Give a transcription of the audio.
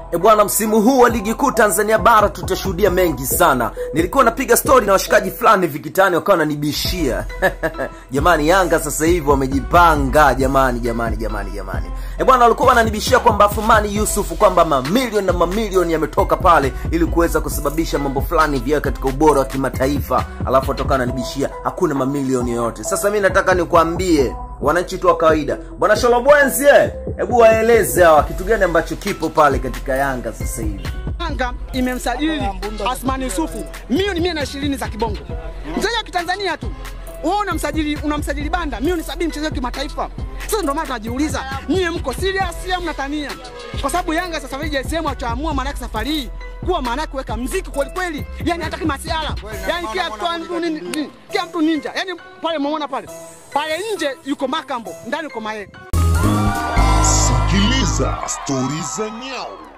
E bwana, msimu huu wa ligi kuu Tanzania bara tutashuhudia mengi sana. Nilikuwa napiga stori na washikaji fulani vikitani, wakawa wananibishia jamani, Yanga sasa hivi wamejipanga jamani, jamani, jamani, jamani. E bwana, walikuwa wananibishia kwamba Athumani Yusuf kwamba mamilioni na mamilioni yametoka pale ili kuweza kusababisha mambo fulani vya katika ubora wa kimataifa, alafu watoka wananibishia hakuna mamilioni yoyote. Sasa mi nataka nikwambie wananchi tu wa kawaida, bwana Sholobwenzi, eh, hebu waeleze hawa kitu gani ambacho kipo pale katika Yanga sasa hivi. Yanga imemsajili Asmani Yusufu milioni mia na ishirini za kibongo, mchezaji wa kitanzania tu. Wewe unamsajili unamsajili banda milioni sabini mchezaji wa kimataifa. Sasa ndio maana tunajiuliza, nyie mko serious au mnatania? Kwa sababu Yanga sasa hivi JSM ataamua maana yake safari hii kuwa maana yake kuweka mziki kweli kweli, yani hata kama siala, yani kila mtu ni- ni- kila mtu ninja, yani pale muona pale pale nje yuko Makambo, ndani yuko Maye. Sikiliza stori za nyau.